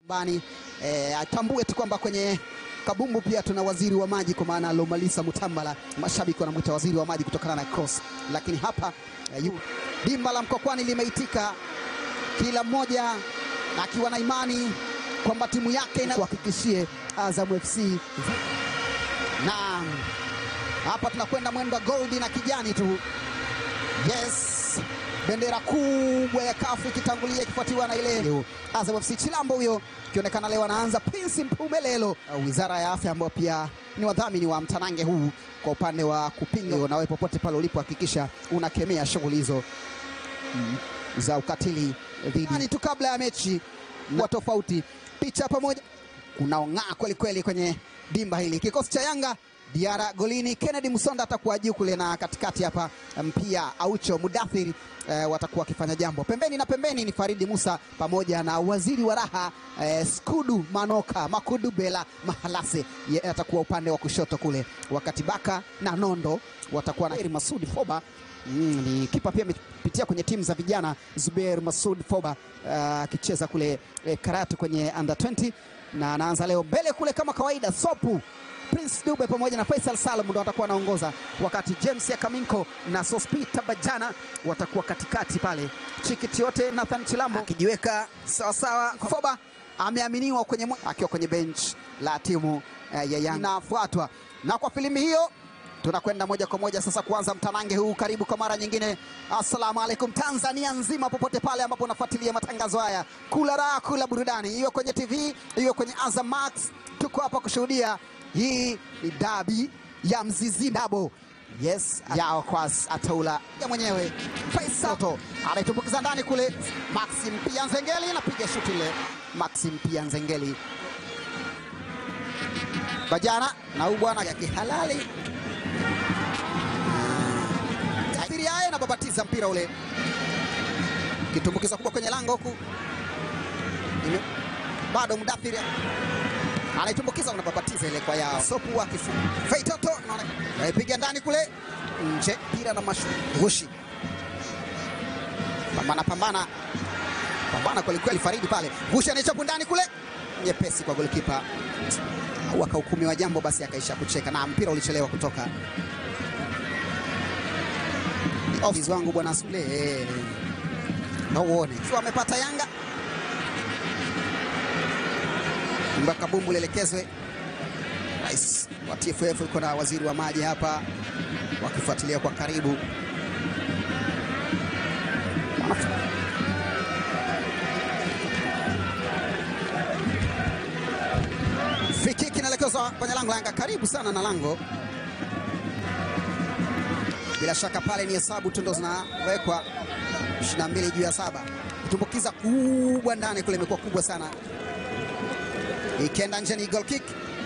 bani eh, atambue tu kwamba kwenye kabumbu pia tuna waziri wa maji kwa maana Lomalisa Mutambala, mashabiki wanamwita waziri wa maji kutokana na cross, lakini hapa eh, yu- dimba la Mkwakwani limeitika, kila mmoja akiwa na imani kwamba timu yake ina kuhakikishie Azam FC na hapa tunakwenda mwendo wa goldi na kijani tu. Yes, bendera kubwa ya kafu ikitangulia ikifuatiwa na ile Azam FC Chilambo, huyo ikionekana leo anaanza Prince Mpumelelo, Uh, wizara ya afya ambao pia ni wadhamini wa mtanange huu kwa upande wa kupinga. Na wewe popote pale ulipo, hakikisha unakemea shughuli hizo mm, za ukatili dhidi tu kabla ya mechi wa tofauti, picha pamoja kunaong'aa kweli kweli kwenye dimba hili. Kikosi cha Yanga Diara golini, Kennedy Musonda atakuwa juu kule, na katikati hapa mpia Aucho Mudathir eh, watakuwa wakifanya jambo pembeni na pembeni ni Faridi Musa pamoja na waziri wa raha eh, Skudu Manoka Makudu Bela Mahalase ye, atakuwa upande wa kushoto kule, wakati Baka na Nondo watakuwa na Heri Masudi Foba Mm, ni kipa pia amepitia kwenye timu za vijana Zubair Masud Foba akicheza kule eh, Karatu kwenye under 20 na anaanza leo mbele kule kama kawaida. Sopu Prince Dube pamoja na Faisal Salum ndo watakuwa wanaongoza, wakati James Yakaminko na Sospita Bajana watakuwa katikati pale. Chikiti yote Nathan Chilambo akijiweka sawasawa. Foba ameaminiwa kwenye mwe- akiwa kwenye bench la timu eh, ya Yanga inafuatwa na kwa filimbi hiyo tunakwenda moja kwa moja sasa kuanza mtanange huu. Karibu kwa mara nyingine, assalamu alaikum Tanzania nzima, popote pale ambapo unafuatilia matangazo haya, kula raha, kula burudani, iwe kwenye TV, iwe kwenye Azam Max, tuko hapa kushuhudia. Hii ni dabi ya Mzizi Dabo, yes, yao kwas ataula ya mwenyewe Faisato anaitumbukiza ndani kule, Maxim pia Nzengeli anapiga shuti ile, Maxim pia Nzengeli Bajana na huyu bwana ya kihalali Kathiri yaye anababatiza mpira ule, kitumbukiza kubwa kwenye lango huku, Ime- bado Mudathiri anaitumbukiza, unababatiza ile kwa yao sopu wa kifu Feitoto naipiga ndani kule nje, mpira na mashugushi, pambana pambana pambana kwelikweli, Faridi pale gushi anaichapu ndani kule, nyepesi kwa golikipa au akahukumiwa jambo, basi akaisha kucheka na mpira ulichelewa kutoka ofisi wangu bwana Sule eh, na uone sio amepata Yanga mpaka bumbu lielekezwe. Rais wa TFF yuko na waziri wa maji hapa wakifuatilia kwa karibu. Free inaelekezwa kwenye lango la Yanga, karibu sana na lango bila shaka pale ni hesabu tu ndo zinawekwa 22 juu ya saba. Kutumbukiza kubwa ndani kule imekuwa kubwa sana, ikienda nje ni goal kick,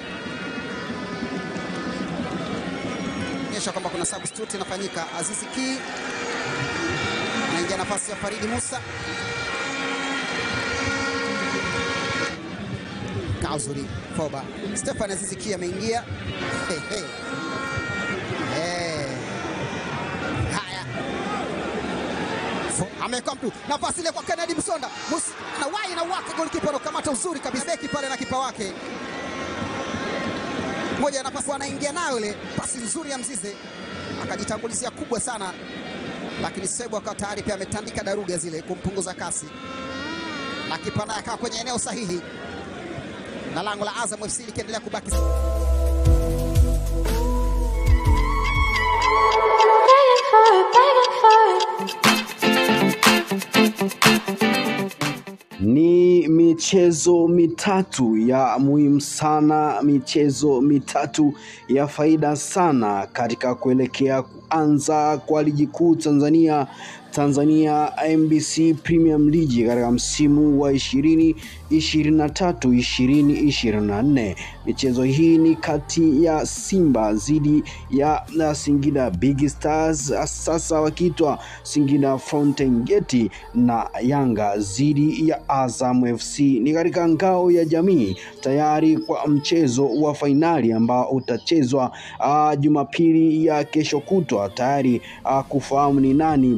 onyesha kwamba kuna substitute inafanyika. Azizi Ki anaingia nafasi ya Faridi Musa. Kauzuri Foba, Stefan Azizi Ki ameingia. Hey, hey. Hey. Haya, amewekwa mtu nafasi ile kwa Kennedy Msonda Mus, na wai na wake golikipa anakamata uzuri kabisa, beki pale na kipa wake moja, nafasi anaingia nayo ile pasi nzuri ya Mzize, akajitangulizia kubwa sana, lakini Sebu akawa tayari pia ametandika daruga zile kumpunguza kasi, na kipa naye akawa kwenye eneo sahihi, na lango la Azam FC likiendelea kubaki Begging for it, begging for it. Ni michezo mitatu ya muhimu sana, michezo mitatu ya faida sana katika kuelekea kuanza kwa ligi kuu Tanzania Tanzania MBC Premium League katika msimu wa 20 23 2024. Michezo hii ni kati ya Simba dhidi ya na Singida Big Stars, sasa wakiitwa Singida Fountain Gate, na Yanga dhidi ya Azam FC. Ni katika ngao ya jamii tayari kwa mchezo wa fainali ambao utachezwa uh, Jumapili ya kesho kutwa, tayari uh, kufahamu ni nani bingwa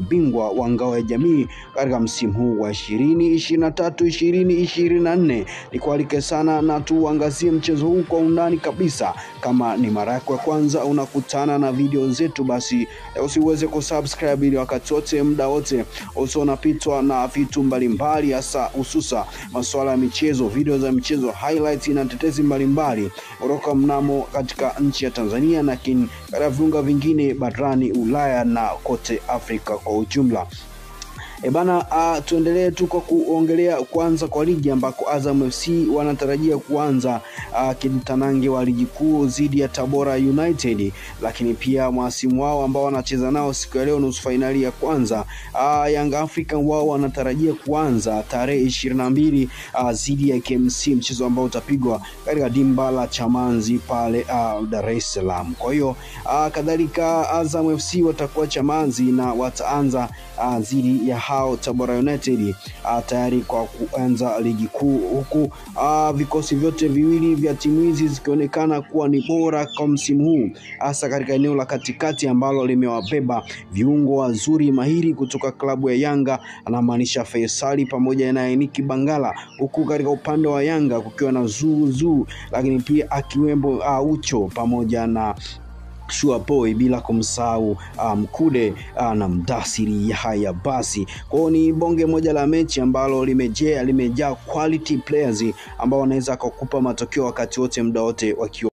bingwa wa ngao ya jamii katika msimu huu wa 2023 2024. Nikualike sana na tuangazie mchezo huu kwa undani kabisa. Kama ni mara yako ya kwanza unakutana na video zetu, basi usiweze kusubscribe ili wakati wote muda wote usio unapitwa na vitu mbalimbali, hasa hususa masuala ya michezo, video za michezo, highlights na tetezi mbalimbali kutoka mnamo katika nchi ya Tanzania, lakini katika viunga vingine barani Ulaya na kote Afrika kwa ujumla. E bana, uh, tuendelee tu kwa kuongelea kwanza kwa ligi ambako Azam FC wanatarajia kuanza uh, kitanange wa ligi kuu dhidi ya Tabora United, lakini pia mwasimu wao ambao wanacheza nao siku ya leo nusu fainali ya kwanza uh, Young African wao wanatarajia kuanza tarehe ishirini na mbili uh, dhidi ya KMC, mchezo ambao utapigwa katika dimba la Chamanzi pale uh, Dar es Salaam. Kwa hiyo uh, kadhalika Azam FC watakuwa Chamanzi na wataanza uh, dhidi ya hao Tabora United uh, tayari kwa kuanza ligi kuu, huku uh, vikosi vyote viwili vya timu hizi zikionekana kuwa ni bora kwa msimu huu, hasa katika eneo la katikati ambalo limewabeba viungo wazuri mahiri kutoka klabu ya Yanga, anamaanisha Faisali pamoja na Eniki Bangala, huku katika upande wa Yanga kukiwa na Zuzu, lakini pia akiwemo uh, Ucho pamoja na Shua Boy bila kumsahau Mkude um, na Mdasiri Yahya. Basi kwao ni bonge moja la mechi ambalo limejaa limejaa quality players ambao wanaweza kukupa matokeo wakati wote muda wote wakiwa